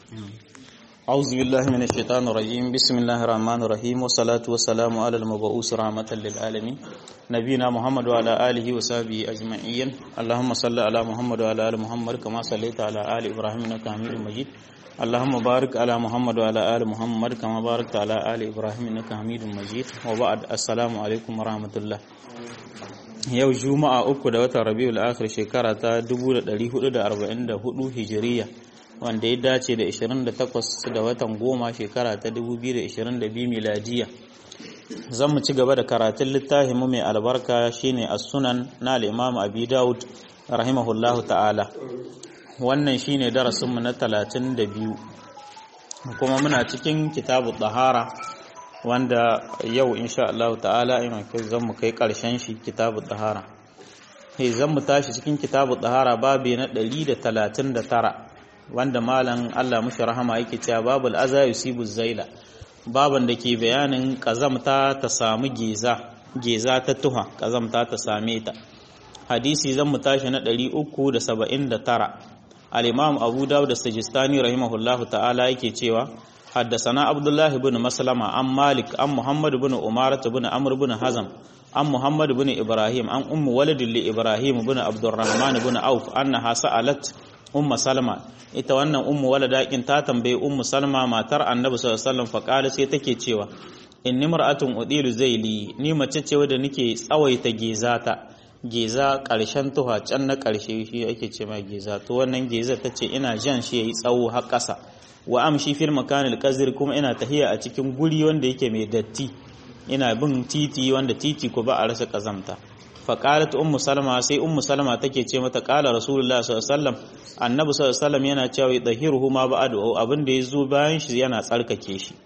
أعوذ بالله من الشيطان الرجيم بسم الله الرحمن الرحيم والصلاة والسلام على المبعوث رحمة للعالمين نبينا محمد وعلى آله وصحبه أجمعين اللهم صل على محمد وعلى آل محمد كما صليت على آل إبراهيم إنك حميد مجيد اللهم بارك على محمد وعلى آل محمد كما باركت على آل إبراهيم إنك حميد مجيد وبعد السلام عليكم ورحمة الله yau juma'a uku da watan rabiul akhir shekara ta 1444 hijiriya wanda ya dace da 28 da watan goma shekara ta 2022 miladiya zan mu ci gaba da karatun littafinmu mai albarka shine as-sunan na al-imam abi daud rahimahullahu ta'ala wannan shine darasinmu na 32 kuma muna cikin kitabu tahara wanda yau insha Allah ta'ala ina kai zan mu kai karshen shi kitabu tahara hey zan mu tashi cikin kitabu tahara babi na 139 wanda malam Allah mushi rahama yake cewa babul aza yusibu zaila baban da ke bayanin kazamta ta samu geza geza ta tuha kazamta ta same ta hadisi zan mu tashi na 379 al-imam Abu Dawud as-Sijistani rahimahullahu ta'ala yake cewa حدثنا عبد الله بن مسلمة عن مالك عن محمد بن أمارة بن عمرو بن حزم عن محمد بن إبراهيم عن أم ولد لإبراهيم بن عبد الرحمن بن عوف أنها سألت أم سلمة ita wannan ummu walada kin ta tambaye ummu salma matar annabi sallallahu alaihi wasallam fa qala sai take cewa inni mar'atun udilu zaili ni mace ce wadda nake tsawaita gezata geza karshen tuha can na karshe shi ake ce ma geza to wannan geza tace ina jan shi yayi tsawo har ƙasa wa amshi fil makanil qazir kuma ina tahiya a cikin guri wanda yake mai datti ina bin titi wanda titi ko ba a rasa kazamta fa qalat ummu salama sai ummu salama take ce mata qala rasulullahi sallallahu alaihi wasallam annabi sallallahu alaihi wasallam yana cewa dahiruhu ma ba'du abin da yazo bayan shi yana tsarkake shi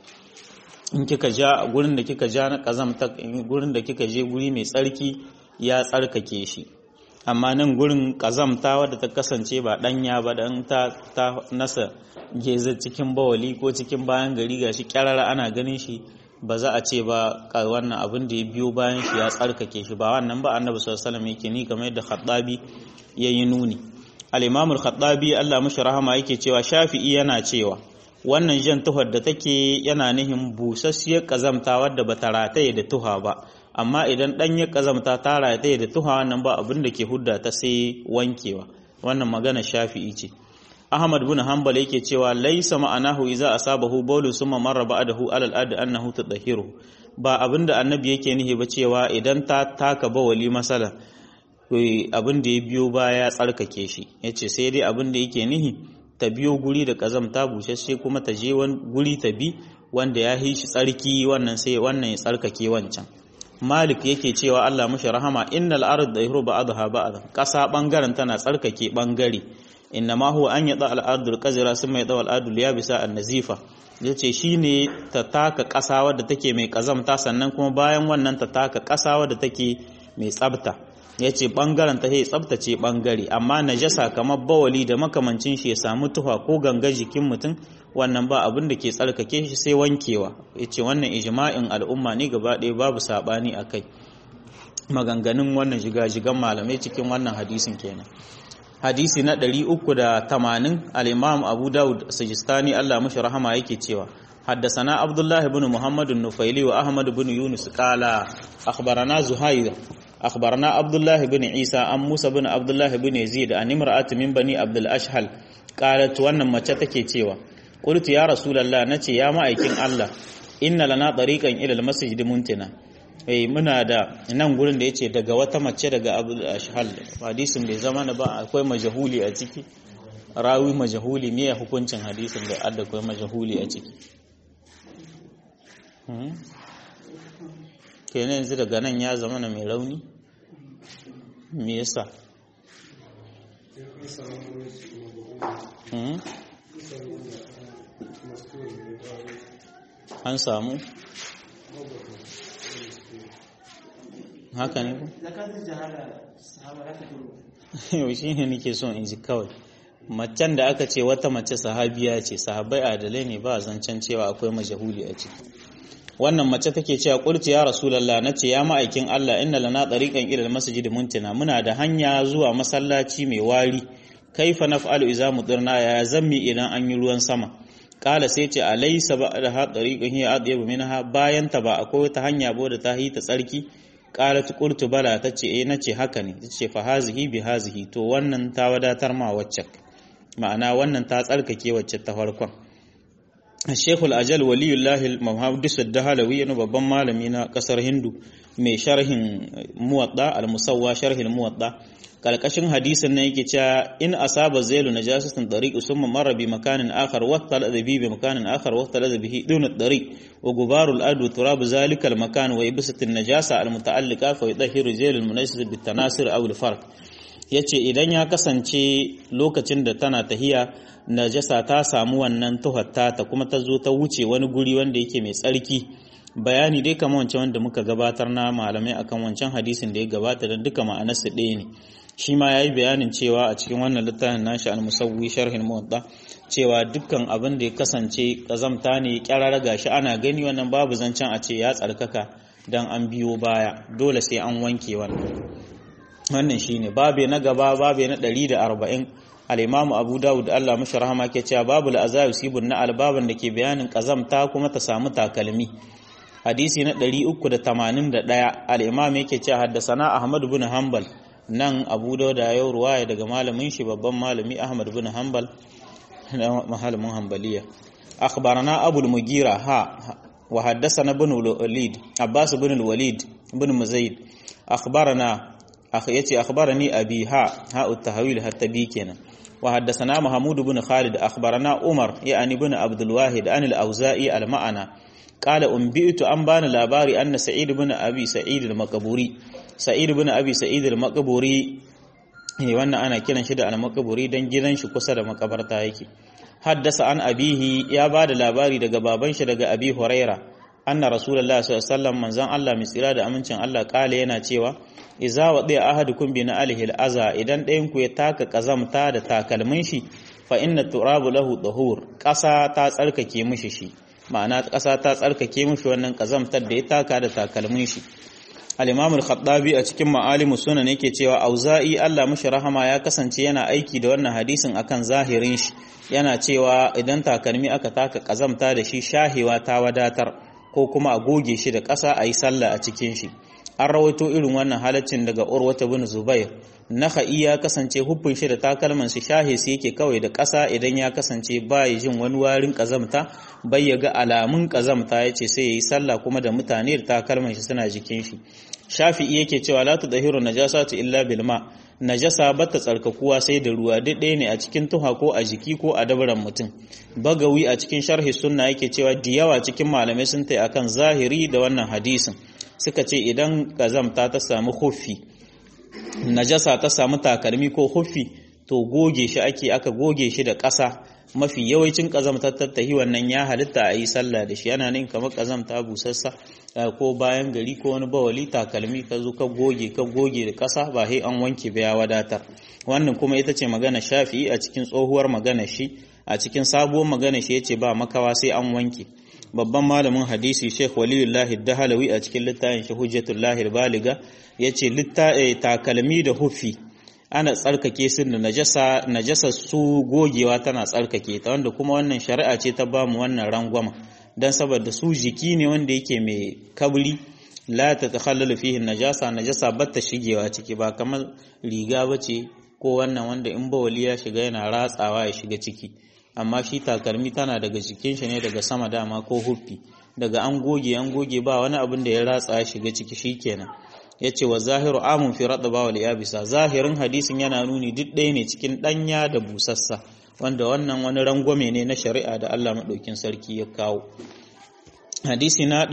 in kika ja gurin da kika ja na kazamta gurin da kika je guri mai tsarki ya tsarkake shi amma nan gurin kazamta wadda ta kasance ba danya ba dan ta ta nasa geza cikin bawali ko cikin bayan gari gashi kyarara ana ganin shi ba za a ce ba wannan abin da ya biyo bayan shi ya tsarkake shi ba wannan ba annabi sallallahu alaihi wasallam yake ni kamar yadda khattabi yayi nuni al-imam al-khattabi Allah mashi rahama yake cewa shafi'i yana cewa wannan jan tuhar da take yana nihin busassiyar kazamta wadda bata rataye da tuha ba amma idan ɗanyar kazamta ta rataye da tuha wannan ba abin da ke hudda ta sai wankewa wannan magana shafi'i ce Ahmad bin Hanbal yake cewa laisa ma'anahu idza asabahu bawlu summa marra ba'dahu alal adi annahu tadahiru ba abinda annabi yake nihi ba cewa idan ta taka bawali masala abin da ya biyo baya tsarkake shi yace sai dai abin da yake nihi ta biyo guri da kazamta bushashe kuma ta je guri ta bi wanda ya yi shi tsarki wannan sai wannan ya tsarkake wancan Malik yake cewa Allah mushi rahama innal ard dahiru ba'daha ba'd kasa bangaren tana tsarkake bangare innama huwa an yada al'adul qazira sun mai dawal adul ya bisa an-nazifa yace shine ta taka ƙasa wadda take mai kazamta sannan kuma bayan wannan ta taka ƙasa wadda take mai tsabta yace bangaren ta sai tsabtace bangare amma najasa kamar bawali da makamancin shi ya samu tuha ko ganga jikin mutum wannan ba abin da ke tsarkake shi sai wankewa yace wannan ijma'in al'umma ne gaba ɗaya babu sabani akai maganganun wannan jigajigan malamai cikin wannan hadisin kenan hadisi na 380 al-imam abu daud sajistani Allah mashi rahama yake cewa حدثنا عبد الله بن محمد النفيلي وأحمد بن يونس قال أخبرنا زهير أخبرنا عبد الله بن عيسى عن موسى بن عبد الله بن يزيد عن امرأة من بني عبد الأشهل قالت وانا ما تتكي تيوا قلت يا رسول الله نتي يا مأيكين الله إن لنا طريقا إلى المسجد منتنا eh muna da nan gurin da yace daga wata mace daga Abu Ashhal hadisin bai zama ba akwai majahuli a ciki rawi majahuli me ya hukuncin hadisin da adda akwai majahuli a ciki kenan yanzu daga nan ya zama na mai rauni me yasa an samu haka ne ku? yau shi ne nake son in ji kawai macen da aka ce wata mace sahabiya ce sahabai adalai ne ba zancen cewa akwai majahuli a ciki wannan mace take cewa qultu ya rasulullah nace ya ma'aikin Allah inna lana tariqan ila almasjid muntina muna da hanya zuwa masallaci mai wari kaifa naf'alu idza mudirna ya zammi idan an yi ruwan sama kala sai ce alaysa ba'da ha tariqun hiya adyabu minha bayan ta ba akwai wata hanya bo da ta yi ta tsarki qalat qultu bala tace eh nace haka ne tace fa hazihi bi hazihi to wannan ta wadatar ma wacce ma'ana wannan ta tsarkake wacce ta farkon Sheikh al-Ajal waliyullahi al-Muhaddis ad-Dahlawi yana babban malami na kasar Hindu mai sharhin Muwatta al-Musawwa sharhin Muwatta kalkashin hadisin nan yake cewa in asaba zailu najasatan tariq summa marra bi makanin akhar wa tala bi bi makanin akhar wa tala bihi dun at-tariq wa gubarul adu turab zalika al-makan wa ibsat an-najasa al-muta'alliqa fa yudahhiru zailu al-munasib bit-tanasir aw al-farq yace idan ya kasance lokacin da tana tahiya najasa ta samu wannan tuhatta ta kuma ta zo ta wuce wani guri wanda yake mai tsarki bayani dai kamar wancan wanda muka gabatar na malamai akan wancan hadisin da ya gabata don duka ma'anarsa ɗaya ne shi ma ya yi bayanin cewa a cikin wannan littafin nashi al-musawwi sharhin muwadda cewa dukkan abin da ya kasance kazamta ne kyarara gashi ana gani wannan babu zancen a ce ya tsarkaka dan an biyo baya dole sai an wanke wannan wannan shine babe na gaba babe na 140 al-imam Abu Dawud Allah mashi rahama ke cewa babu al-azab sibun na albaban da ke bayanin kazamta kuma ta samu takalmi hadisi na 381 al-imam yake cewa haddasana Ahmad ibn Hanbal nan Abu Dawud ya yi ruwaya daga malamin shi babban malami Ahmad ibn Hanbal na malamin Hanbaliya akhbarana Abu al-Mugira ha wa haddathana ibn al-Walid Abbas ibn al-Walid ibn Muzayd akhbarana akh yace akhbarani abi ha ha at-tahwil hatta bi kenan wa haddathana Mahmud ibn Khalid akhbarana Umar yani ibn Abdul Wahid an al-Auza'i al-Ma'ana قال أنبئت أن بان لاباري أن سعيد بن أبي سعيد المقبوري سعيد بن أبي سعيد المقبوري wannan ana kiran shi da al-maqburi dan gidan shi kusa da makabarta yake haddasa an abihi ya ba da labari daga baban shi daga abi huraira anna rasulullah sallallahu alaihi wasallam manzon Allah mai tsira da amincin Allah kale yana cewa idza wadi ahadukum bi na alihi al-aza idan ɗayan ku ya taka kazamta da takalmin shi fa inna turabu lahu dahur ƙasa ta tsarkake mishi shi ma'ana ƙasa ta tsarkake mishi wannan ƙazamtar da ya taka da takalmin shi al-imam al-khattabi a cikin ma'alimu sunan yake cewa auza'i Allah mishi rahama ya kasance yana aiki da wannan hadisin akan zahirin shi yana cewa idan takalmi aka taka ƙazamta da shi shahewa ta wadatar ko kuma a goge shi da ƙasa a yi sallah a cikin shi an rawaito irin wannan halaccin daga urwata bin zubair naka'i ya kasance huffin shi da takalman shi shahe su yake kawai da ƙasa idan ya kasance ba ya jin wani warin ƙazamta bai ya ga alamun ƙazamta ya ce sai ya yi sallah kuma da mutane da takalman shi suna jikin shi shafi'i yake cewa la tudahiru najasatu illa bil ma najasa bata tsarkakuwa sai da ruwa duk ɗaya ne a cikin tuha ko a jiki ko a dabaran mutum bagawi a cikin sharhi sunna yake cewa da yawa cikin malamai sun tai akan zahiri da wannan hadisin suka ce idan kazamta ta samu huffi najasa ta samu takalmi ko huffi to goge shi ake aka goge shi da ƙasa mafi yawancin ƙazamtar tattahi wannan ya halitta a yi sallah da shi yana nan kamar ƙazamta busassa ko bayan gari ko wani bawali takalmi ka zo ka goge ka goge da ƙasa ba sai an wanke ba ya wadatar wannan kuma ita ce magana shafi'i a cikin tsohuwar magana shi a cikin sabuwar magana shi yace ba makawa sai an wanke babban malamin hadisi Sheikh Waliyullahi Dahalawi a cikin littafin shi Hujjatullahi Baliga yace littafi takalmi da hufi ana tsarkake su da najasa najasa su gogewa tana tsarkake ta wanda kuma wannan shari'a ce ta bamu wannan rangwama dan saboda su jiki ne wanda yake mai kabri la ta takhallalu fihi najasa najasa batta shigewa ciki ba kamar riga bace ko wannan wanda in bawali ya shiga yana ratsawa ya shiga ciki amma shi takalmi tana daga jikin shi ne daga sama dama ko huffi daga an goge an goge ba wani abin da ya ratsa ya shiga ciki shikenan yace wa zahiru amun fi radba wal yabisa zahirin hadisin yana nuni duk ɗaya ne cikin ɗanya da busassa wanda wannan wani rangwame ne na shari'a da Allah madaukin sarki ya kawo hadisi na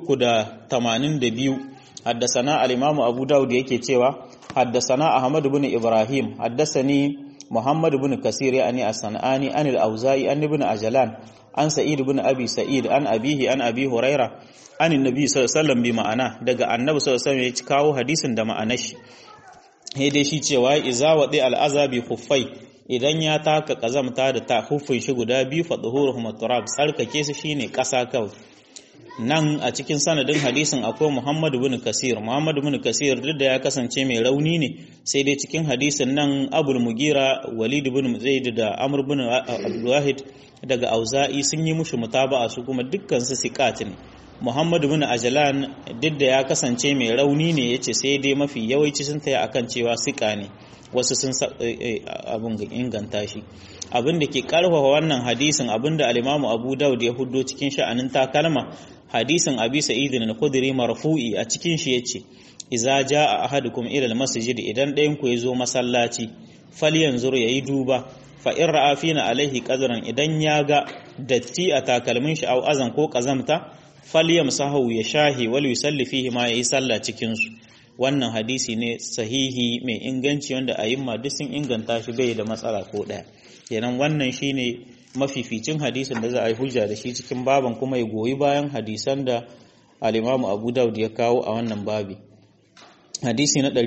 382 haddasana al-imam Abu Dawud yake cewa haddasana Ahmad ibn Ibrahim haddasani محمد بن كثير يعني الصنعاني عن الأوزاعي عن ابن أجلان عن سعيد بن أبي سعيد عن أبيه عن أبي هريرة عن النبي صلى الله عليه وسلم بمعنى daga annabi sallallahu alaihi wasallam ya kawo hadisin da ma'anar shi sai dai shi cewa iza wadi al'azabi khuffai idan ya taka kazamta da ta huffin shi guda biyu fa dhuhuruhum turab tsarkake su shine kasa kawai nan a cikin sanadin hadisin akwai Muhammad bin Kasir Muhammad bin Kasir duk da ya kasance mai rauni ne sai dai cikin hadisin nan Abul Mugira Walid bin Zaid da Amr bin Abdul Wahid daga auza'i sun yi mushi mutaba'a su kuma dukkan su siqat ne Muhammadu bin Ajlan duk da ya kasance mai rauni ne yace sai dai mafi yawanci sun taya akan cewa siƙa ne wasu sun abun ga inganta shi abin da ke karfafa wannan hadisin abin da al-Imam Abu Dawud ya huddo cikin sha'anin takalma hadisin Abi Sa'id al-Khudri marfu'i a cikin shi yace idza jaa ahadukum ila al-masjid idan ɗayan ku yazo masallaci falyanzur yayi duba fa in ra'a fina alaihi qadran idan ya ga datti a takalmin shi au azan ko kazamta falyamsahu ya shahi wal yusalli fihi ma yayi sallah cikin su wannan hadisi ne sahihi mai inganci wanda ayyuma duk sun inganta shi bai da matsala ko daya kenan wannan shine mafificin hadisin da za a yi hujja da shi cikin baban kuma ya goyi bayan hadisan da al-Imam Abu Dawud ya kawo a wannan babi hadisi na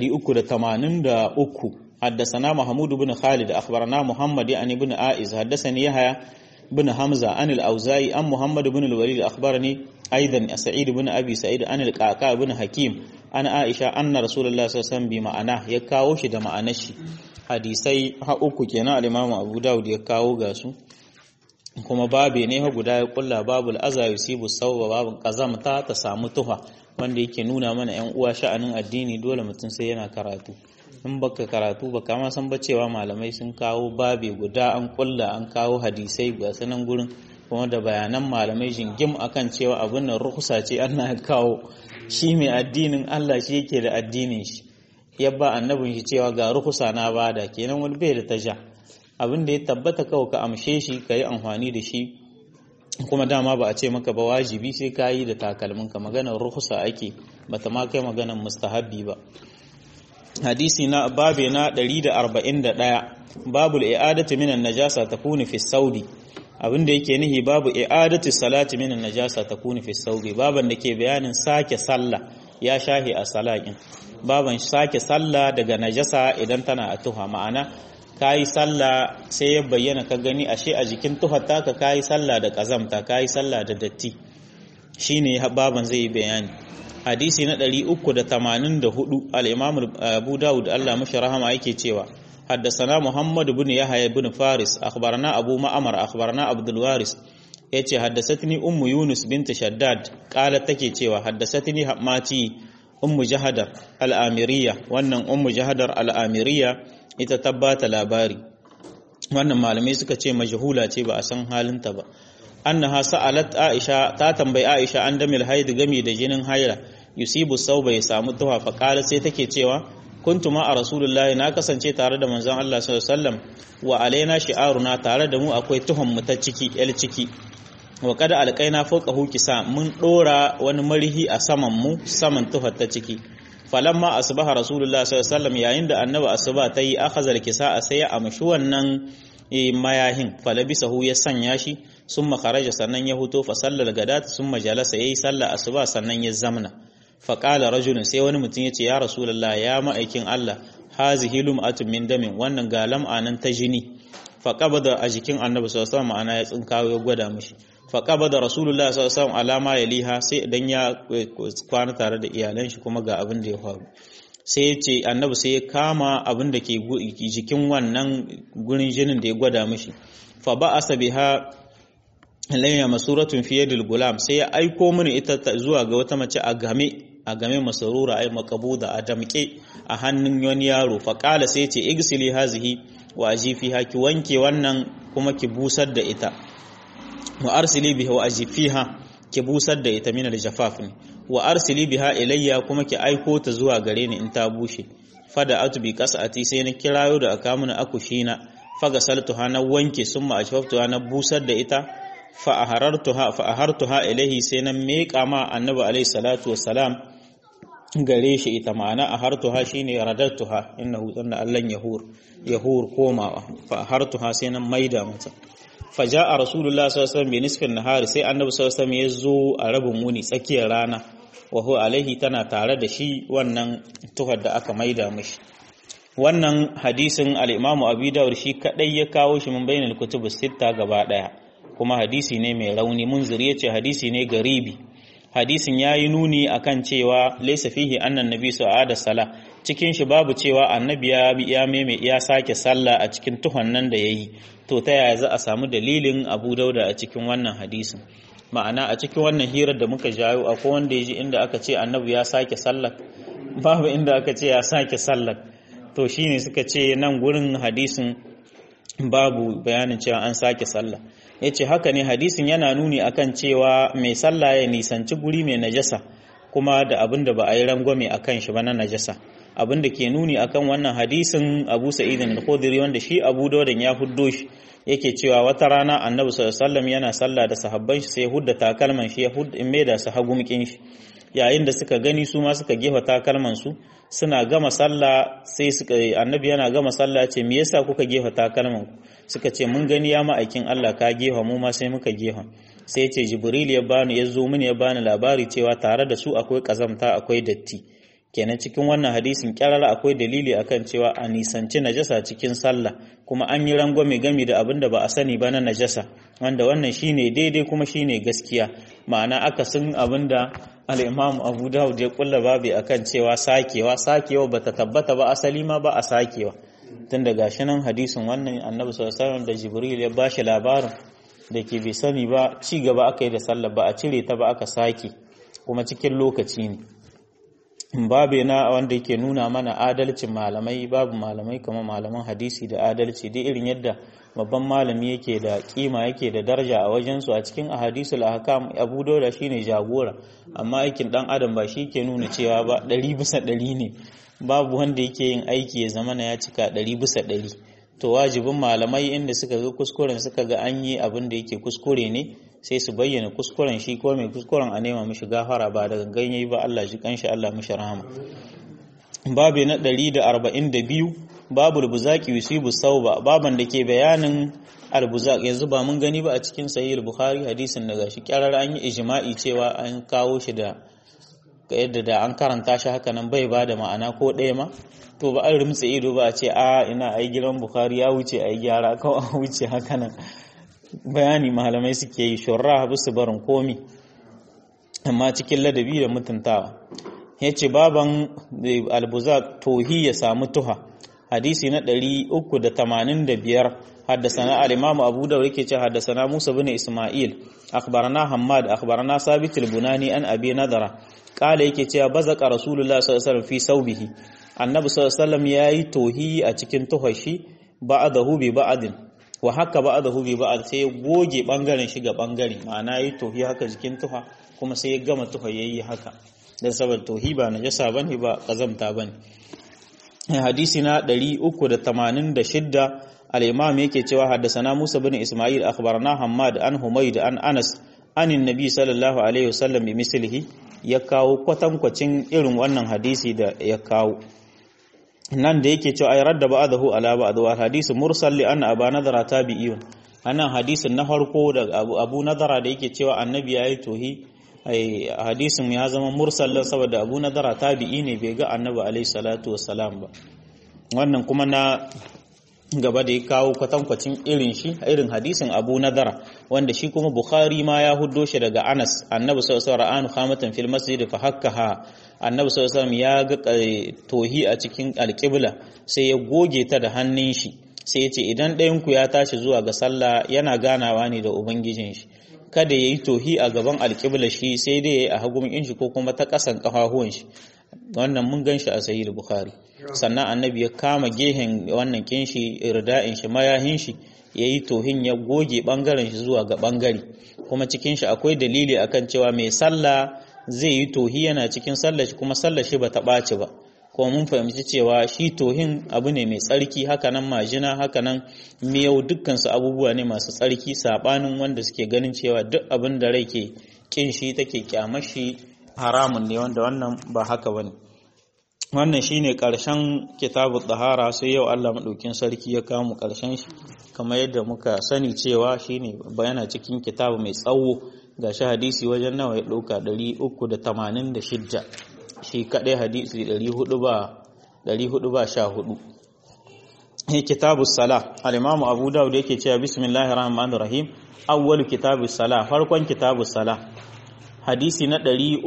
383 حدثنا محمود بن خالد أخبرنا محمد يعني بن آئز حدثني يحيى بن حمزة عن الأوزاعي عن محمد بن الوليد أخبرني أيضا سعيد بن أبي سعيد عن القعقاع بن حكيم عن عائشة أن رسول الله صلى الله عليه وسلم بمعناه يكاو شي da ma'anar shi hadisai ha uku kenan al-Imam Abu Dawud ya kawo ga su kuma babe ne ha guda ya kulla babul aza yusibu sawba babun kazamta ta samu tuha wanda yake nuna mana yan uwa sha'anin addini dole mutum sai yana karatu in baka karatu ba kama san ba cewa malamai sun kawo babe guda an kulla an kawo hadisai ga sanan gurin kuma da bayanan malamai jingim akan cewa abin nan rukusa ce Allah ya kawo shi mai addinin Allah shi yake da addinin shi ya ba annabin shi cewa ga rukusa na bada kenan wani bai da taja abin da ya tabbata kawai ka amshe shi ka yi amfani da shi kuma dama ba a ce maka ba wajibi sai ka yi da takalminka maganar rukusa ake bata ma kai maganar mustahabbi ba hadisi na babe na 141 babu i'adatu minan najasa takunu fi saudi abinda yake nihi babu i'adatu salati minan najasa takunu fi saudi baban da ke bayanin sake sallah ya shahi a salakin baban sake sallah daga najasa idan tana a tuha ma'ana kayi sallah sai ya bayyana ka gani ashe a jikin tuhar taka kayi sallah da kazamta kayi sallah da datti shine baban zai yi bayani hadisi na 384 al-Imam Abu Dawud Allah mashi rahama yake cewa حدثنا محمد بن يحيى بن فارس أخبرنا أبو معمر أخبرنا عبد الوارث yace haddathani ummu yunus bint shaddad qalat take cewa haddathani hammati ummu jahadar al-amiriyya wannan ummu jahadar al-amiriyya ita tabbata labari wannan malamai suka ce majhula ce ba a san halinta ba annaha sa'alat aisha ta tambayi aisha an damil haid gami da jinin haira yusibu sauba ya samu tuha fa qalat sai take cewa kuntu ma a rasulullahi na kasance tare da manzon Allah sallallahu alaihi wasallam wa alaina shi'aruna tare da mu akwai tuhon mu ta ciki el ciki wa kada alqaina fawqahu kisa mun dora wani marihi a saman mu saman tuhar ta ciki falamma asbaha rasulullahi sallallahu alaihi wasallam yayin da annabi asuba ta yi akhazal kisa a sai ya amshi wannan mayahin falabisahu ya sanya shi summa kharaja sannan ya huto fa sallal gadat summa jalasa yayi sallah asuba sannan ya zamna faƙala rajulun sai wani mutum ya ce ya rasulallah ya ma'aikin Allah hazihi lum'atun min damin wannan ga lam'anan ta jini faƙabada a jikin annabi sallallahu ma'ana ya tsinkawo ya gwada mishi faƙabada rasulullah sallallahu alama ya liha sai idan ya kwana tare da iyalan shi kuma ga abin da ya faru sai ya ce annabi sai ya kama abin da ke jikin wannan gurin jinin da ya gwada mishi fa ba'asa biha layya masuratun fiye da gulam sai ya aiko mini ita zuwa ga wata mace a game a game masarura ai makabuda a damke a hannun wani yaro faƙala sai ce igsili hazihi wa ajifiha ki wanke wannan kuma ki busar da ita wa arsili biha wa ajifiha ki busar da ita min aljafaf ne wa arsili biha ilayya kuma ki aiko ta zuwa gare ni in ta bushe fada atubi kasati sai na kirayo da aka mun akushina faga saltuha na wanke summa ashfaftuha na busar da ita fa'ahartuha ilaihi sai na meƙa ma annabi alaihi salatu wassalam gare shi ita ma'ana a hartuha shi ne radartuha inna hutun da allon yahur yahur komawa fa'ahartuha sai na maida mata faja a rasulullah sallallahu alaihi nisfin nahari sai annabi sallallahu alaihi ya zo a rabin wuni tsakiyar rana wahu alaihi tana tare da shi wannan tuhar da aka maida mishi wannan hadisin al-imamu abi dawud shi kadai ya kawo shi min bainal kutubus sitta gaba daya kuma hadisi ne mai rauni munzir ya ce hadisi ne garibi hadisin yayi nuni akan cewa laysa fihi annan nabi su'ada sala cikin shi babu cewa annabi ya ya meme ya sake sallah a cikin tuhon nan da yayi to ta yaya za a samu dalilin Abu Dauda a cikin wannan hadisin ma'ana a cikin wannan hirar da muka jayo akwai wanda ya ji inda aka ce annabi ya sake sallah babu inda aka ce ya sake sallah to shine suka ce nan gurin hadisin babu bayanin cewa an sake sallah ya ce haka ne hadisin yana nuni akan cewa mai sallah ya nisanci guri mai najasa kuma da abin da ba a yi rangwame a kan shi ba na najasa abin da ke nuni akan wannan hadisin abu sa'idin al-khudri wanda shi abu daudan ya huddo shi yake cewa wata rana annabi sallallahu yana sallah da sahabban shi sai hudda takalman shi ya hudda in maida su hagumkin shi yayin da suka gani su ma suka gefa takalman su suna gama sallah sai suka annabi yana gama sallah ce me yasa kuka gefa takalman ku suka ce mun gani ya ma'aikin Allah ka gefa mu ma sai muka gefa sai ce jibril ya bani ya zo mini ya bani labari cewa tare da su akwai kazamta akwai datti kenan cikin wannan hadisin kyarara akwai dalili akan cewa a nisanci najasa cikin sallah kuma an yi rangwame gami da abin da ba a sani ba na najasa wanda wannan shine daidai kuma shine gaskiya ma'ana akasin abin da al'imamu abu dawud ya kulla babi akan cewa sakewa sakewa bata tabbata ba asali ma ba a sakewa tun da gashi nan hadisin wannan annabi sallallahu da jibril ya bashi labarin da ke bai sani ba ci gaba aka yi da sallah ba a cire ta ba aka sake kuma cikin lokaci ne babu na wanda yake nuna mana adalcin malamai babu malamai kamar malaman hadisi da adalci dai irin yadda babban malami yake da kima yake da daraja a wajensu a cikin ahadisul ahkam abu dauda shine jagora amma aikin dan adam ba shi ke nuna cewa ba ɗari bisa ɗari ne babu wanda yake yin aiki ya zama na ya cika ɗari bisa ɗari to wajibin malamai inda suka ga kuskuren suka ga an yi abin da yake kuskure ne sai su bayyana kuskuren shi ko mai kuskuren a nema mishi gafara ba da gangan yayi ba Allah shi kanshi Allah mishi rahama babu na 142 babu albuzaki yusibu sauba baban da ke bayanin albuzak yanzu ba mun gani ba a cikin sahih bukhari hadisin daga shi kyarar an yi ijma'i cewa an kawo shi da yadda da an karanta shi haka nan bai ba da ma'ana ko ɗaya ma to ba an rumtsa ido ba a ce a ina ai gidan bukhari ya wuce ai gyara kawai a wuce haka nan bayani malamai suke yi shurra su barin komi amma cikin ladabi da mutuntawa ya ce baban albuzak tohi ya samu tuha hadisi na 385 haddasana al-imamu abu da yake ce haddasana musa bin isma'il akhbarana hammad akhbarana sabit al-bunani an abi nadara kala yake cewa bazaka rasulullah sallallahu alaihi wasallam fi saubihi annabi sallallahu alaihi wasallam yayi tohi a cikin tuhashi ba'dahu bi ba'din wa haka ba'dahu bi ba'd sai ya goge bangaren shi ga bangare ma'ana yayi tohi haka jikin tuha kuma sai ya gama tuha yayi haka dan saboda tohi ba najasa bane ba kazamta bane hadisi na 386 al-imam yake cewa haddasana Musa bin Isma'il akhbarana Hammad an Humayd an Anas anin nabi sallallahu alaihi wasallam bi mislihi ya kawo kwatankwacin irin wannan hadisi da ya kawo nan da yake cewa ay radda ba'dahu ala ba'd wa hadisi mursal li anna aba nadara tabi'iyun anan hadisin na farko da abu, abu nadara da yake cewa annabi yayi tohi ai hadisin ya zama mursal saboda abu nadara tabi'i ne bai ga annabi alaihi salatu wassalam ba wannan kuma na gaba da ya kawo kwatankwacin irin shi irin hadisin abu nadara wanda shi kuma bukhari ma ya huddo shi daga anas annabi sallallahu alaihi wasallam khamatan fil masjid fa hakkaha annabi sallallahu alaihi ya ga tohi a cikin alqibla sai ya goge ta da hannun shi sai ya ce idan ɗayan ku ya tashi zuwa ga sallah yana ganawa ne da ubangijin shi kada yayi tohi a gaban alqibla shi sai dai yayi a hagun shi ko kuma ta kasan kafafuwan shi wannan mun gan shi a sahih bukhari sannan annabi ya kama gehen wannan kinshi irda'in shi mayahin shi yayi tohin ya goge bangaren shi zuwa ga bangare kuma cikin shi akwai dalili akan cewa mai sallah zai yi tohi yana cikin sallar shi kuma sallar shi bata ɓaci ba kuma mun fahimci cewa shi tohin abu ne mai tsarki hakanan majina hakanan miyau dukkan su abubuwa ne masu tsarki sabanin wanda suke ganin cewa duk abin da rai ke kin shi take kyamar shi haramun ne wanda wannan ba haka bane wannan shine karshen kitabu tsahara sai yau Allah madaukin sarki ya kawo mu karshen shi kamar yadda muka sani cewa shine bayana cikin kitabu mai tsawo gashi hadisi wajen nawa ya dauka 386 shi kadai hadisi 400 ba 400 ba 14 he kitabu sala al-imam Abu Dawud yake cewa bismillahir rahmanir rahim awwalu kitabu sala farkon kitabu sala hadisi na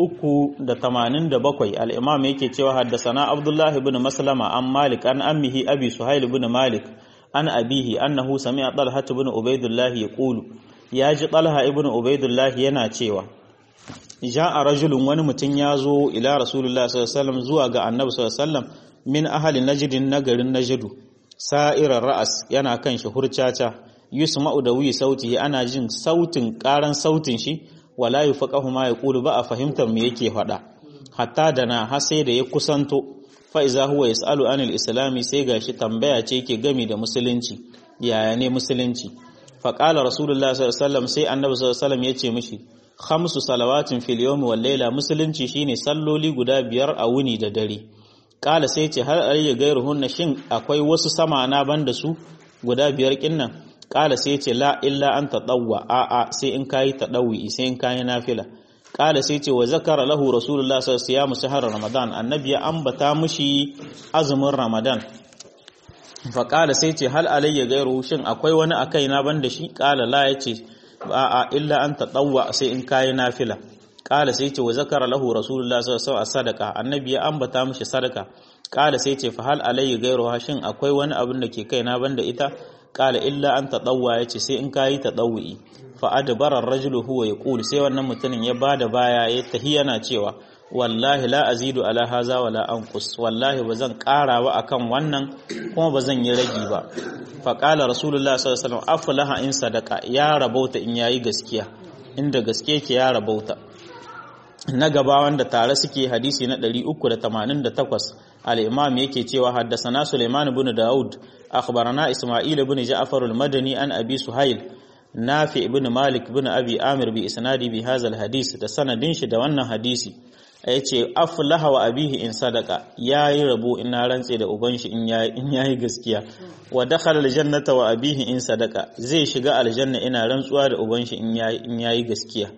387 al-imam yake cewa haddasana abdullah ibn maslama an malik an ammihi abi suhail ibn malik an abihi annahu sami'a talha ibn ubaidullah yaqulu ya ji talha ibn ubaidullah yana cewa ja'a rajulun wani mutum ya zo ila rasulullah sallallahu alaihi wasallam zuwa ga annabi sallallahu alaihi wasallam min ahli najdin nagarin najdu sa'irar ra'as yana kan shi hurcaca yusma'u da wi sauti ana jin sautin karan sautin shi wala yufaqahu ma yaqulu ba a fahimtar me yake faɗa hatta da na har sai da ya kusanto fa iza huwa yasalu anil islami sai gashi tambaya ce yake gami da musulunci yaya ne musulunci fa qala rasulullah sallallahu alaihi wasallam sai annabi sallallahu alaihi wasallam yace mishi khamsu salawatin fil yawmi wal layla musulunci shine salloli guda biyar a wuni da dare kala sai ce har alayya gairuhunna shin akwai wasu sama na banda su guda biyar kinnan kala sai ce la illa an tadawwa a a sai in kayi tadawi sai in kayi nafila kala sai ce wa zakara lahu rasulullah sallallahu alaihi wasallam shahar ramadan annabi ya ambata mushi azumin ramadan fa kala sai ce hal alayya gairuhu shin akwai wani akai na banda shi kala la yace a a illa an tadawwa sai in kayi nafila kala sai ce wa zakara lahu rasulullah sallallahu alaihi wasallam sadaka annabi ya ambata mishi sadaka kala sai ce fa hal alayhi ghayru hashin akwai wani abin da ke kaina banda ita kala illa an tadawwa yace sai in kayi tadawwi fa adbara ar-rajulu huwa yaqul sai wannan mutumin ya bada baya ya tahi yana cewa wallahi la azidu ala haza wala anqus wallahi bazan karawa akan wannan kuma bazan yi ragi ba fa qala rasulullah sallallahu alaihi wasallam aflaha in sadaka ya rabauta in yayi gaskiya inda gaske ke ya rabauta na gaba wanda tare suke hadisi na 388 al-imam yake cewa haddasana Sulaiman ibn Daud akhbarana Isma'il ibn Ja'far al-Madani an Abi Suhail Nafi ibn Malik ibn Abi Amir bi isnadi bi hadha al-hadis da sanadin shi da wannan hadisi yace aflaha wa abihi in sadaka yayi rabo ina rantse da uban shi in yayi in yayi gaskiya wa dakhala al-jannata wa abihi in sadaka zai shiga aljanna ina rantsuwa da uban shi in yayi in yayi gaskiya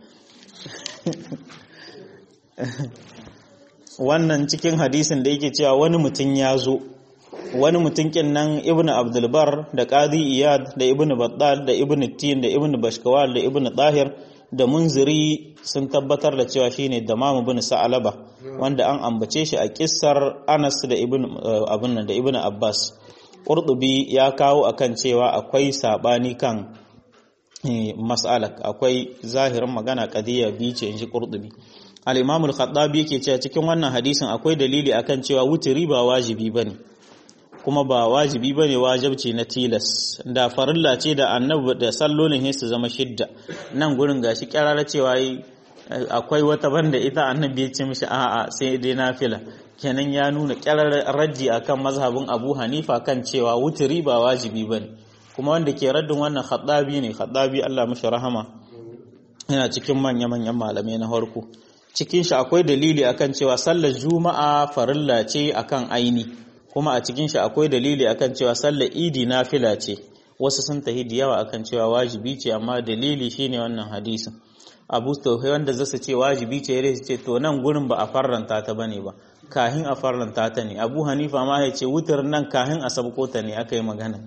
wannan cikin hadisin da yake cewa wani mutum ya zo wani mutum kin nan ibnu abdulbar da qadi iyad da ibnu battal da ibnu tin da ibnu bashkawal da ibnu tahir da munziri sun tabbatar da cewa shine damam ibn sa'alaba wanda an ambace shi a kissar anas da ibnu abun nan da ibnu abbas qurtubi ya kawo akan cewa akwai sabani kan mas'alak akwai zahirin magana qadiya bi ce inji qurtubi al-imam al-khattabi yake cewa cikin wannan hadisin akwai dalili akan cewa wutiri ba wajibi bane kuma ba wajibi bane wajibci na tilas da farilla ce da annabi da sallolin su zama shidda nan gurin gashi kyarara cewa akwai wata banda ita annabi ya ce mishi a'a sai dai nafila kenan ya nuna kyarar raddi akan mazhabin Abu Hanifa kan cewa wutiri ba wajibi bane kuma wanda ke raddin wannan khattabi ne khattabi Allah mishi rahama yana cikin manya-manyan malamai na farko cikin shi akwai dalili akan cewa sallar juma'a farilla ce akan aini kuma a cikin shi akwai dalili akan cewa sallar idi nafila ce wasu sun tahi da yawa akan cewa wajibi ce amma dalili shine wannan hadisin abu tauhai wanda zasu ce wajibi ce yare ce to nan gurin ba a farranta ta bane ba kahin a farranta ta ne abu hanifa ma ya ce wutar nan kahin a sabko ta ne aka yi magana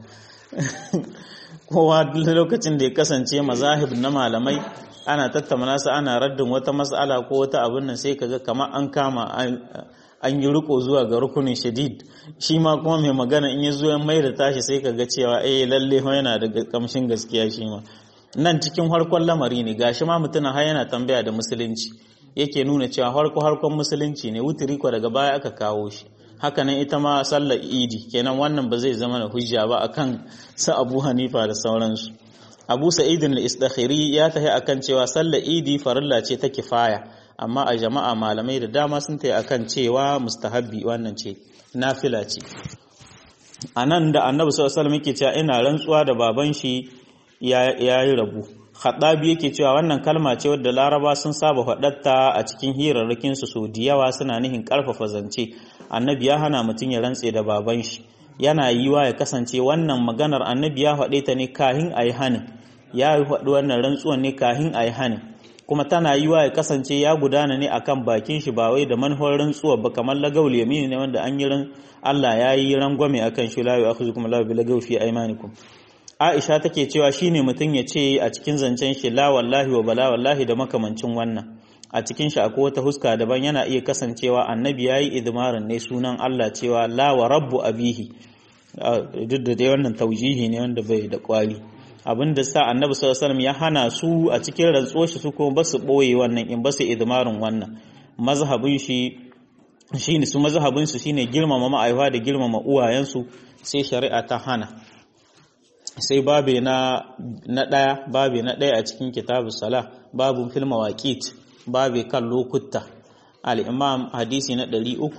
kowa lokacin da ya kasance mazahib na malamai ana tattauna su ana raddin wata mas'ala ko wata abin nan sai kaga kamar an kama an yi riko zuwa ga rukunin shadid shi ma kuma mai magana in ya zo ya mai da tashi sai kaga cewa eh lalle yana da kamshin gaskiya shi ma nan cikin harkon lamari ne gashi ma mutum har yana tambaya da musulunci yake nuna cewa harko harkon musulunci ne wutiri ko daga baya aka kawo shi haka nan ita ma sallar idi kenan wannan ba zai zama da hujja ba akan sa Abu Hanifa da sauransu Abu Sa'id al-Istakhiri ya tahi akan cewa sallar idi farilla ce ta kifaya amma a jama'a malamai da dama sun tayi akan cewa mustahabbi wannan ce nafila ce anan da Annabi sallallahu alaihi wasallam yake cewa ina rantsuwa da baban shi ya yi rabu Khaddabi yake cewa wannan kalma ce wadda Laraba sun saba faɗatta a cikin hirarrakin su so da yawa suna nihin ƙarfafa zance Annabi ya hana mutum ya rantse da baban shi yana yiwa ya kasance wannan maganar Annabi ya faɗe ta ne kahin ayi hanin ya faɗi wannan rantsuwan ne kahin ayi hanin kuma tana yiwa ya kasance ya gudana ne akan bakin shi ba wai da manhor rantsuwa ba kamar lagawul yamini ne wanda an yi ran Allah ya yi rangwame akan shi la yu'akhizukum Allahu bil lagawi fi aymanikum Aisha take cewa shine mutum ya ce a cikin zancen shi la wallahi wa bala wallahi da makamancin wannan a cikin shi akwai wata huska daban yana iya kasancewa annabi yayi idmarin ne sunan Allah cewa la wa rabbu abihi duk da dai wannan taujihi ne wanda bai da kwali abinda sa annabi sallallahu alaihi ya hana su a cikin rantsuwar shi su kuma ba su boye wannan in ba su idmarin wannan mazhabin shi shine su mazhabin su shine girmama ma'aifa da girmama uwayensu sai shari'a ta hana sai babe na na daya babe na daya a cikin kitabus sala babun fil mawaqit babe kan lokuta al-imam hadisi na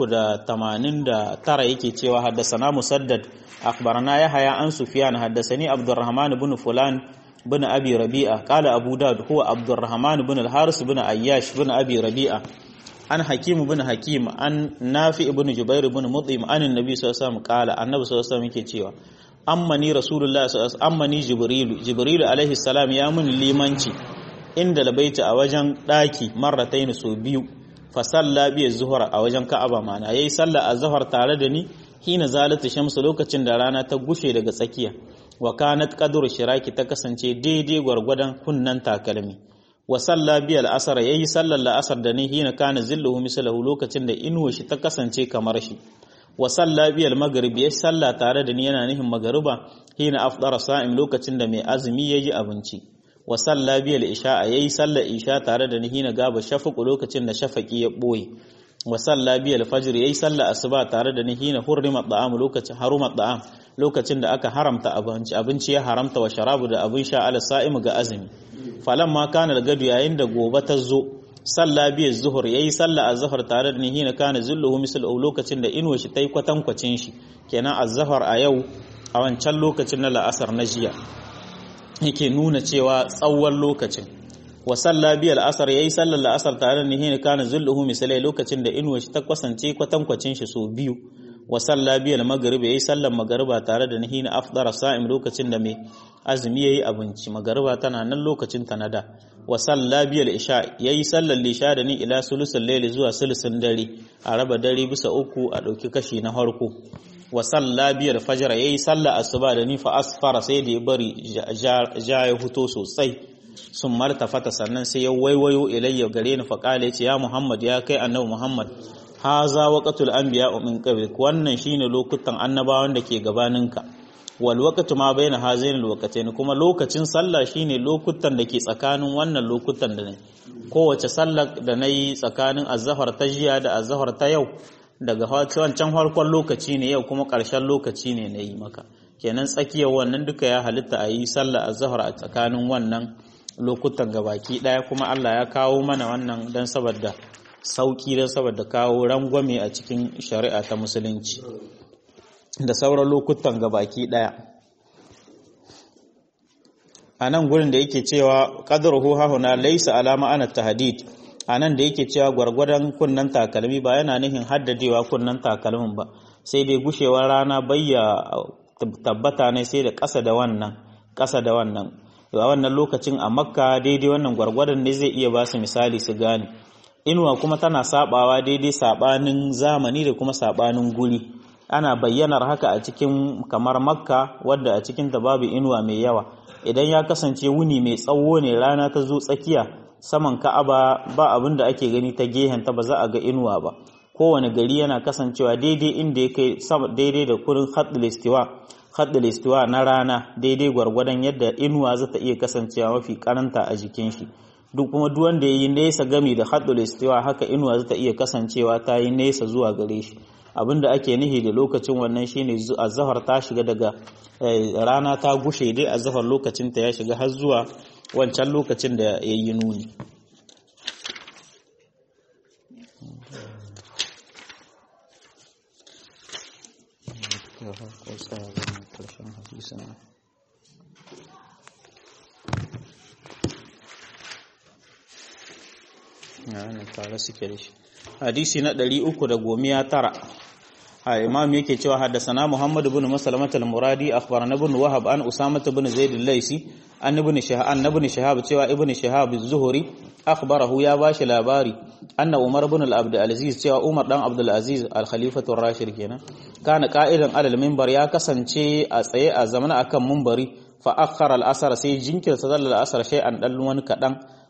389 yake cewa haddasana musaddad akhbarana yahya an sufyan haddasani abdurrahman ibn fulan ibn abi rabi'a qala abu daud huwa abdurrahman ibn al-haris ibn ayyash ibn abi rabi'a an hakim ibn hakim an nafi ibn jubair ibn mut'im an annabi sallallahu alaihi wasallam qala annabi sallallahu alaihi wasallam yake cewa ammani rasulullahi sallallahu alaihi ammani jibrilu jibrilu alaihi salam ya mun limanci inda labaita a wajen daki marratayn so biyu fa salla bi zuhra a wajen ka'aba mana yayi sallah azhar tare da ni hina zalata shamsu lokacin da rana ta gushe daga tsakiya wa kanat qadru shiraki ta kasance daidai gwargwadon kunnan takalmi wa salla bi al-asr yayi sallar la'asar da ni hina kana zilluhu mislahu lokacin da inuwa shi ta kasance kamar shi wa salla bi al-maghrib yayi salla tare da ni yana nihin magariba hina afdara sa'im lokacin da mai azumi yayi abinci wa salla bi al-isha yayi sallar isha tare da ni hina gaba shafaqu lokacin da shafaqi ya boye wa salla bi al-fajr yayi sallar asuba tare da ni hina hurrima da'am lokacin haruma da'am lokacin da aka haramta abinci abinci ya haramta wa sharabu da abin sha ala sa'im ga azumi falamma kana gadu yayin da gobe ta zo salla biya zuhur yayi salla azhar tare da ni hina kana zulluhu misal lokacin da inuwa shi tai kwatankwacin shi kenan azhar a yau a wancan lokacin na la'asar na jiya yake nuna cewa tsawon lokacin wa salla biya al'asar yayi sallar la'asar tare da ni hina kana zulluhu misal lokacin da inuwa shi ta kwasance kwatankwacin shi so biyu wa salla biya al-maghrib yayi sallar magariba tare da ni hina afdara sa'im lokacin da mai azumi yayi abinci magariba tana nan lokacin ta nada wa salla biyal isha yayi sallar lisha da ni ila sulusul layli zuwa sulusun dare a raba dare bisa uku a dauki kashi na farko wa salla biyal fajr yayi sallar asuba da ni fa asfara sai da ya bari ja ya huto sosai sun martafata sannan sai ya waiwayo ilayya gare ni fa kale yace ya muhammad ya kai annabi muhammad haza waqatul anbiya min qablik wannan shine lokutan annabawan da ke gabaninka wal waqtu ma baina hazain al waqtayn kuma lokacin sallah shine lokutan da ke tsakanin wannan lokutan da ne kowace sallar da nayi tsakanin azhar ta jiya da azhar ta yau daga wancan farkon lokaci ne yau kuma ƙarshen lokaci ne nayi maka kenan tsakiyar wannan duka ya halitta a yi sallah azhar a tsakanin wannan lokutan gabaki daya kuma Allah ya kawo mana wannan dan saboda sauki don saboda kawo rangwame a cikin shari'a ta musulunci da sauran lokutan gabaki daya a nan gurin da yake cewa qadruhu hahuna laysa alama ana tahdid a nan da yake cewa gwargwadon kunnan takalmi ba yana nihin haddadewa kunnan takalmin ba sai dai gushewar rana bayya tabbata ne sai da ƙasa da wannan ƙasa da wannan a wannan lokacin a makka daidai wannan gwargwadon ne zai iya ba su misali su gane inuwa kuma tana sabawa daidai sabanin zamani da kuma sabanin guri ana bayyanar haka a cikin kamar makka wadda a cikin ta babu inuwa mai yawa idan ya kasance wuni mai tsawo ne rana ta zo tsakiya saman ka'aba ba abin da ake gani ta gehen ta ba za a ga inuwa ba kowane gari yana kasancewa daidai inda ya kai daidai da kurin haddul istiwa haddul istiwa na rana daidai gwargwadon yadda inuwa za ta iya kasancewa mafi karanta a jikin shi duk kuma duk wanda ya yi nesa gami da haddul istiwa haka inuwa za ta iya kasancewa ta yi nesa zuwa gare shi abinda ake nihi da lokacin wannan shine azhar ta shiga daga rana ta gushe dai azhar lokacin ta ya shiga har zuwa wancan lokacin da ya yi nuni tare suke da shi hadisi na ɗari uku da gomiya tara a imam yake cewa haddasana muhammad ibn maslamat al-muradi akhbarana ibn wahab an usama ibn zaid al-laisi an ibn shahab an ibn shahab cewa ibn shahab az-zuhri akhbarahu ya bashi labari anna umar ibn al-abd al-aziz cewa umar dan abdul aziz al-khalifatu ar-rashid kenan kana qa'idan alal minbar ya kasance a tsaye a zamana akan minbari fa akhara al-asr sai jinkirta sallar al-asr shay'an dan wani kadan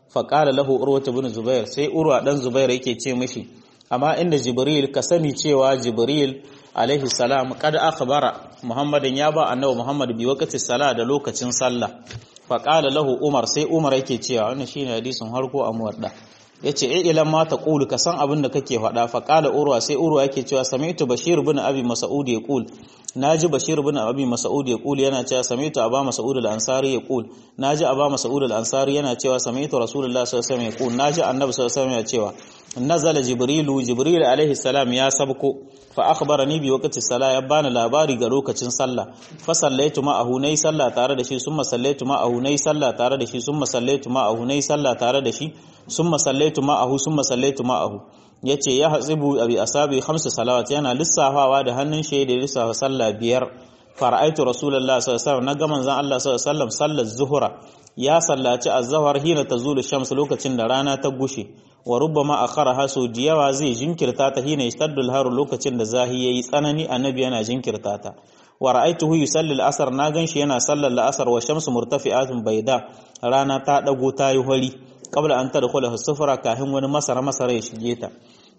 fa qala lahu urwa ibn zubair sai urwa dan zubair yake ce mishi amma inda jibril ka sani cewa jibril alaihi salam kad akhbara muhammadin ya ba annabi muhammad bi waqti sala da lokacin sallah fa qala lahu umar sai umar yake cewa wannan shine hadisin harko a muwadda yace eh ilan ma ta qulu ka san abin da kake faɗa fa qala urwa sai urwa yake cewa sami'tu bashir ibn abi mas'ud yaqul naji bashir ibn abi mas'ud yaqul yana cewa sami'tu aba mas'ud al-ansari yaqul naji aba mas'ud al-ansari yana cewa sami'tu rasulullahi sallallahu alaihi wasallam yaqul naji annabi sallallahu alaihi wasallam yana cewa nazala jibrilu jibril alaihi salam ya sabko fa akhbarani bi waqti salah ya bani labari ga lokacin sallah fa sallaitu ma'ahu nayi sallah tare da shi summa sallaitu ma'ahu nayi sallah tare da shi summa sallaitu ma'ahu nayi sallah tare da shi summa sallaitu ma'ahu summa sallaitu ma'ahu yace ya hasibu abi asabi khamsu salawat yana lissafawa da hannun shi da lissafa sallah biyar fara'aitu rasulullahi sallallahu alaihi wasallam naga manzon Allah sallallahu alaihi wasallam sallar zuhura ya sallaci az-zuhr hina tazulu shams lokacin da rana ta gushe wa rubbama akharaha so diyawa zai jinkirta ta hina yastaddul haru lokacin da zahi yayi tsanani annabi yana jinkirta ta wa ra'aituhu yusalli al-asr na ganshi yana sallar al-asr wa shamsu murtafi'atun bayda rana ta dago ta yi hori qabla an tadkhula as-sufra kahin wani masara masara ya shige ta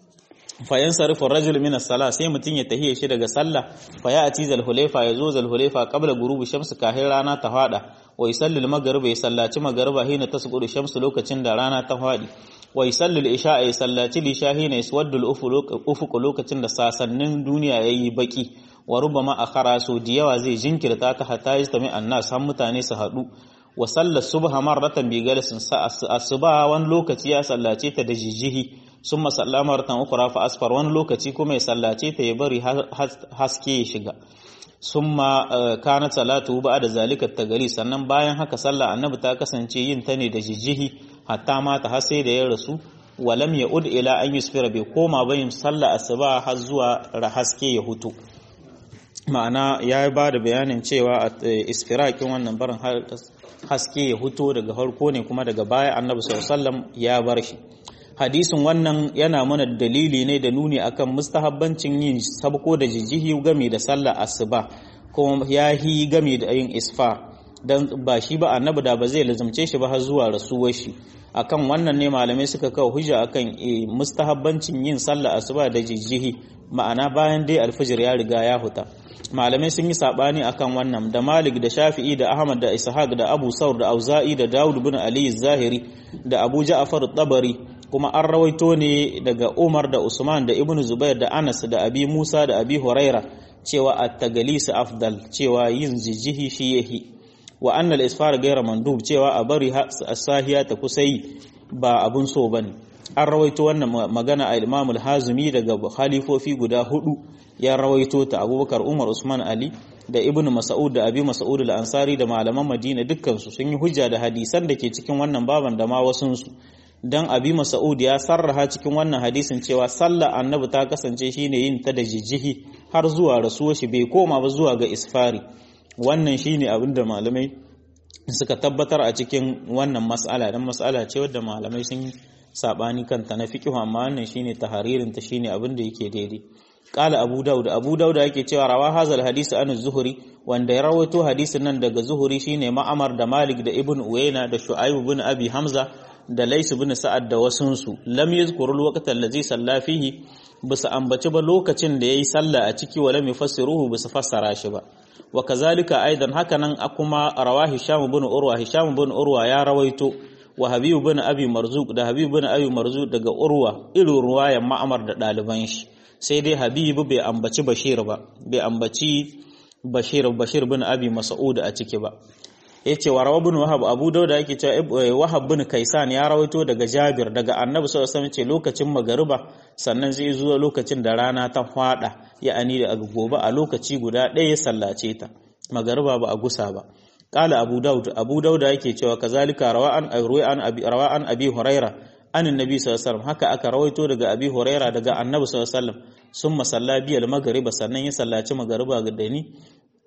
fa yansarifu ar-rajul min as-salah sai mutun ya tahiye shi daga sallah fa ya ati zal hulayfa yazo zal hulayfa qabla ghurubi shamsu kahin rana ta fada wa yusalli al-maghrib ya sallaci maghriba hina tasqudu shamsu lokacin da rana ta fadi wa yusalli al-isha ya sallaci lisha hina yaswaddu al-ufuq lokacin da sasannin duniya yayi baki wa rubama akhara so diyawa zai jinkirta ta hatta yastami annas har mutane su hadu wa sallar subha marratan bi galasin asuba wani lokaci ya sallace ta da jijihi sun masalla marratan ukura fa asfar wani lokaci kuma ya sallace ta ya bari haske ya shiga sun ma kana salatu ba da zalika tagali sannan bayan haka sallah annabi ta kasance yin ta ne da jijihi hatta mata har sai da ya rasu walam ya ud ila an yusfira bai koma bayin sallah asuba har zuwa haske ya hutu ma'ana ya ba da bayanin cewa a isfirakin wannan barin haske ya huto daga harko ne kuma daga baya annabi sallallahu ya bar shi hadisin wannan yana mana dalili ne da nuni akan mustahabbancin yin sabko da jijihi game da sallar asuba kuma ya yi game da yin isfa dan ba shi ba annabi da ba zai lazumce shi ba har zuwa rasuwar shi akan wannan ne malamai suka kawo hujja akan mustahabbancin yin sallar asuba da jijihi ma'ana bayan dai alfijir ya riga ya huta malamai sun yi sabani akan wannan da Malik da Shafi'i da Ahmad da Ishaq da Abu Saur da Auza'i da Dawud bin Ali Zahiri da Abu Ja'far Tabari kuma an rawaito ne daga Umar da Usman da Ibn Zubair da Anas da Abi Musa da Abi Huraira cewa at-taglis afdal cewa yin jijihi shi yahi wa annal isfar gaira mandub cewa a bari as-sahiya ta kusai ba abun so bane an rawaito wannan magana a Imam al-Hazimi daga khalifofi guda hudu ya rawaito ta abubakar umar usman ali da ibn mas'ud da abi mas'ud al-ansari da malaman madina dukkansu sun yi hujja da hadisan da ke cikin wannan baban da ma wasunsu dan abi mas'ud ya sarraha cikin wannan hadisin cewa sallar annabi ta kasance shine yin ta da jijjihi har zuwa rasuwar shi bai koma ba zuwa ga isfari wannan shine abin da malamai suka tabbatar a cikin wannan mas'ala dan mas'ala ce wadda malamai sun sabani kanta na fiqh amma wannan shine taharirin ta shine abin da yake daidai Ƙala Abu Dawud Abu Dawud yake cewa rawa hazal hadisi an Zuhri wanda ya rawaito hadisin nan daga Zuhri shine Ma'amar da Malik da Ibn Uyayna da Shu'aib ibn Abi Hamza da Lais ibn Sa'ad da wasunsu lam yazkuru al-waqta allazi salla fihi bisa ambaci ba lokacin da yayi sallah a ciki wala yufassiruhu bisa fassara shi ba wa kazalika aidan hakanan kuma rawa Hisham ibn Urwa Hisham ibn Urwa ya rawaito wa Habib ibn Abi Marzuq da Habib ibn Abi Marzuq daga Urwa irin ruwayan Ma'amar da ɗaliban shi sai dai habibu bai ambaci bashir ba bai ambaci bashir bashir bin abi mas'ud a ciki ba yace wa rawa bin wahab abu dauda yake cewa wahab bin kaisan ya rawaito daga jabir daga annabi sallallahu alaihi wasallam ce lokacin magariba sannan zai zuwa lokacin da rana ta fada ya ani da gobe a lokaci guda ɗaya ya sallace ta magariba ba a gusa ba qala abu daud abu dauda yake cewa kazalika rawa an an abi rawa an abi huraira an annabi sallallahu alaihi wasallam haka aka rawaito daga abi huraira daga annabi sallallahu alaihi wasallam summa salla biyal magriba sannan ya sallaci magriba ga dani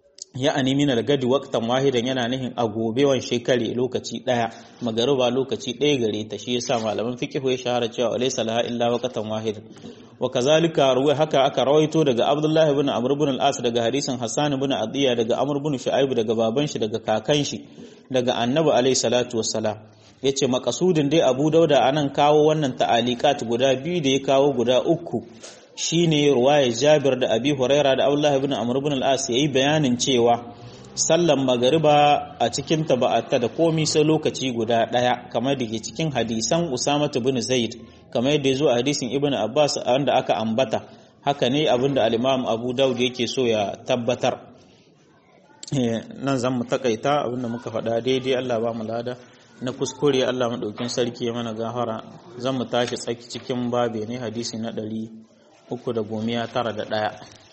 ya ani min al-gadi waqtan wahidan yana nihin a gobe wan shekare lokaci daya magriba lokaci daya gare ta shi yasa malaman fiqh ya shahara cewa laysa laha illa waqtan wahidan wa kazalika ruwa haka aka rawaito daga abdullahi ibn amr ibn al-as daga hadisin hasan ibn adiya daga amr ibn shu'aib daga baban shi daga kakan shi daga annabi alayhi salatu wassalam yace makasudin dai Abu Dauda anan kawo wannan ta'alikat guda biyu da ya kawo guda uku shine ruwayar Jabir da Abi Huraira da Abdullah ibn Amr ibn al-As yayi bayanin cewa sallan magariba a cikin ta ba ta da komi sai lokaci guda daya kamar da ke cikin hadisan Usama ibn Zaid kamar yadda yazo a hadisin Ibn Abbas wanda aka ambata haka ne abinda al-Imam Abu Dawud yake so ya tabbatar nan zan mu takaita abinda muka faɗa daidai Allah ba mu lada na kuskure Allah maɗaukin sarki ya mana gafara zan mu tashi tsaki cikin babe ne hadisi na ɗari uku da gomiya tara da ɗaya